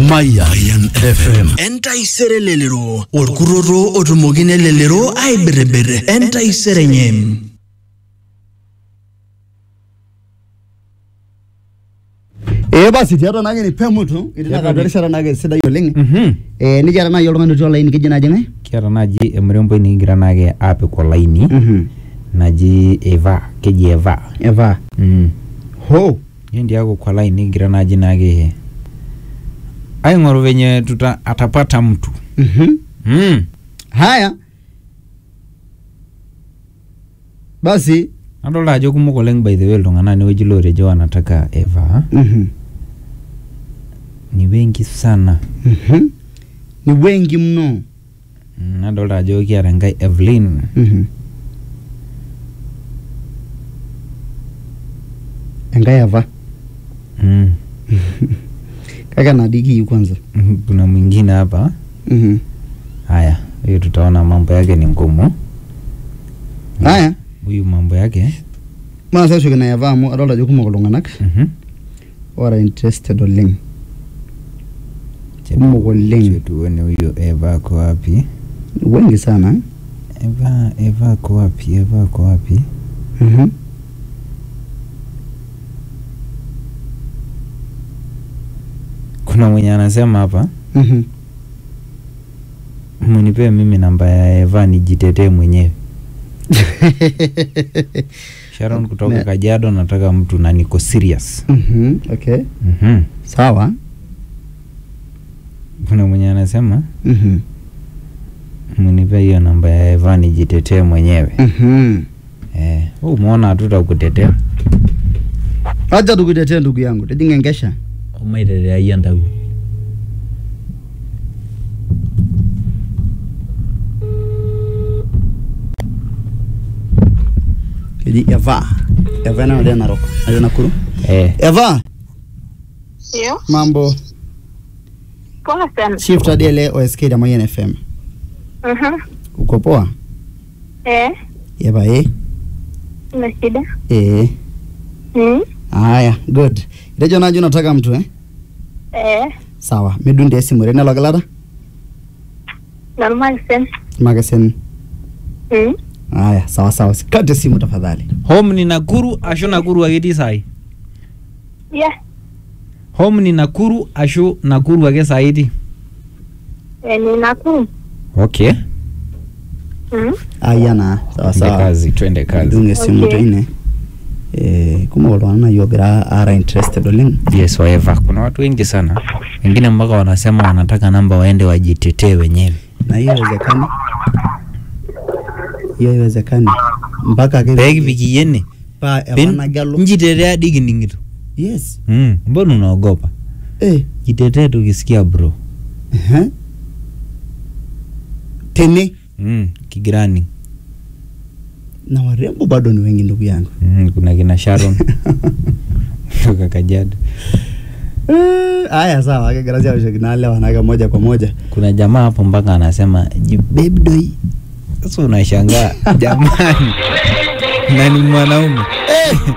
Mayan FM. entaisere lelero orkuroro otumokine lelero aibiribir entaisere nye ee basi tiatua naake ni pemutu etii Tiatua naa erishata naake sidai oleng Mhm. ee nikiata naaji oltung'ani otii olaini keji naaji ng'ae kiata naaji emuremboi nikigira naake aapik olaini Mhm. naji eva keji eva eva mm. ho hiyo ndio yako kwa line nikigira naji naake aing'oru venye tuta atapata mtu Mhm. mm. haya basi nadolta ajo kumok oleng by the way iltung'anak inewueji lotejo wanataka eva Mhm. ni wengi sana Mhm. ni wengi mno mm. nadolta ajo kiata enkae evelyn Mhm. enkae eva mm. kake enadii kiyieu kwanza Mhm, kuna mwingine hapa Mhm. haya huyu tutaona mambo yake ni ngumu haya huyu mambo yake maasa ashoki na eva amu adolta ajo kumok iltung'anak mhm. ora interested oleng Acha Kumok tu- oleng. acha tuone huyu eva ako wapi wengi sana eh? eva eva ako wapi eva ako wapi Mhm. kuna mwenye anasema hapa Mhm. munipee mimi namba ya eva nijitetee mwenyewe sharon kutoka Ne- kajiado nataka mtu na niko serious Mhm. okay mhm. sawa kuna mwenye anasema Mhm. munipee hiyo namba ya eva nijitetee mwenyewe Mhm. eh, wewe umeona hatutakutetea acha tukutetee ndugu yangu tijinga enkesha umaitetea yie ntau keji eva eva ena natii narok natii nakuru eh. eva Ndio, mambo poa sana. shift hadi ile osk ya Mayan fm Mhm. uko poa Eh, eva eh una shida? eh Mm. haya good itejo naji unataka mtu eh Eh, sawa midunde esimu rene logilata normal sen. makesen Mm. haya sawa sawa sikate simu tafadhali home ni nakuru ashu nakuru ake etii sahi Yeah. home ni nakuru ashu nakuru ake sahi etii Eh, ni Nakuru. okay Mm. aya naa sawa twende sawa kazi twende kazi dunge esimu Okay. teine eh kumok iltung'anak naaji ogira ara interested oleng yes waeva kuna watu wengi sana wengine mpaka wanasema wanataka namba waende wajitetee wenyewe na hiyo haiwezekani hiyo haiwezekani mpaka ake peekipiki yene pa Pen- epanagelo njitetea dikining'ito yes mm. mbona unaogopa eh jitetee tukisikia bro ehe. tene mm. kigirani na warembo bado ni wengi ndugu yangu mm. kuna kina sharon kutoka kajiado Eh, haya sawa kegira siawoshoki naale wanake moja kwa moja kuna jamaa hapo mpaka anasema jibebdoi sasa unashangaa jamani na ni mwanaume